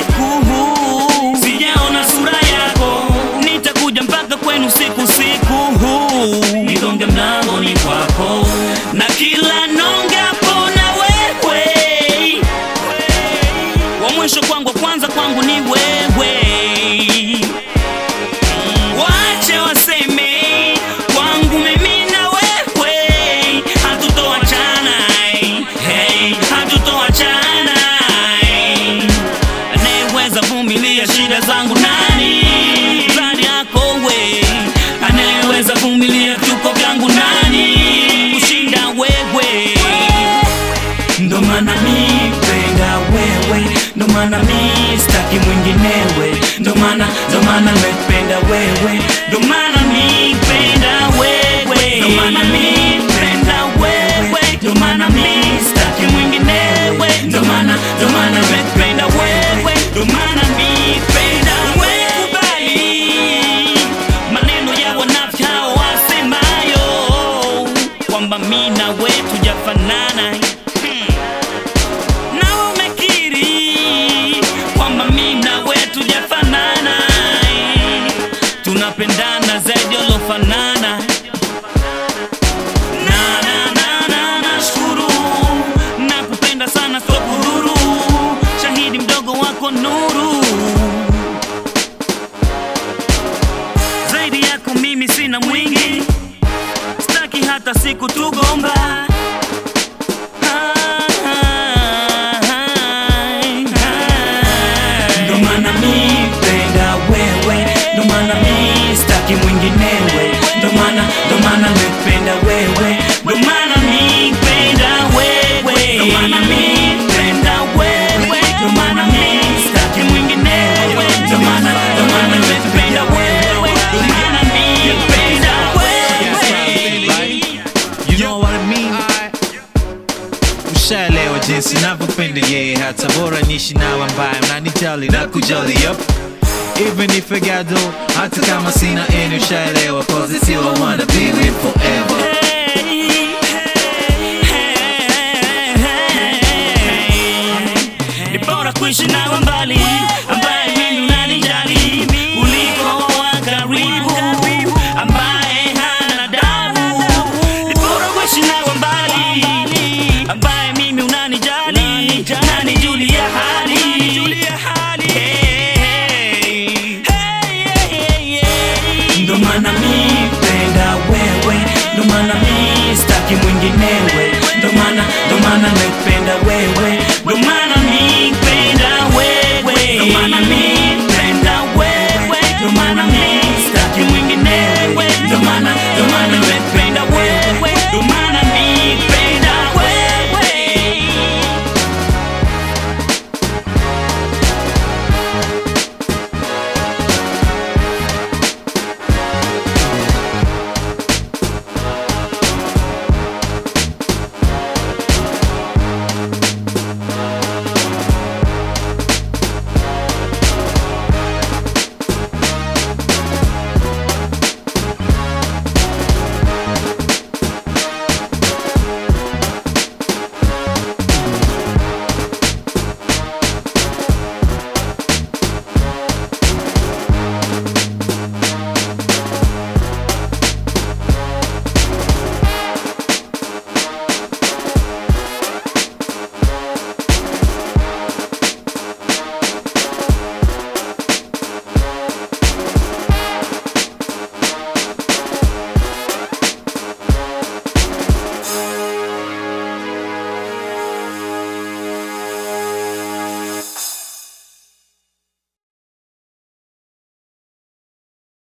usiku sijaona sura yako nitakuja mpaka kwenu siku siku nigonge mlangoni kwako na kila nongapo na wewe wa mwisho kwangu wa kwanza kwangu ni wewe wache waseme kwangu mimi na wewe hatutoachana hey, hatutoachana anayeweza vumilia shida zangu nani zani yako we anayeweza vumilia vituko vyangu nani kushinda wewe ndo maana mi penda wewe ndo maana mi staki mwinginewe ndo maana ndo maana mependa wewe ndo maana mi penda wewe ndo maana mi penda wewe ndo maana mi staki mwinginewe ndo maana ndo maana mependa wewe ndo maana mi penda wewe kubali maneno ya wanafiki hao wasemayo kwamba mi na we tujafanana hmm. na umekiri kwamba mi na we tujafanana tunapendana zaidi olofanana na na na na nashukuru nakupenda sana so kudhuru shahidi mdogo wako nuru zaidi yako mimi sina mwingi staki hata siku tugomba ndo maana mi penda wewe ndo maana mi staki mwinginewe ndo maana ndo maana mependa wewe ndo maana mi penda wewe ndo maana mi penda wewe ndo maana mi staki mwinginewe ndo maana ndo maana mependa wewe ndo maana mi penda wewe You know what I mean? Ushaelewa jinsi navyopenda yeye, hata bora nishi nawe ambaye mnanijali na kujali yup. Even if I got dough, hata kama sina any, ushaelewa cause it's you I wanna be with forever.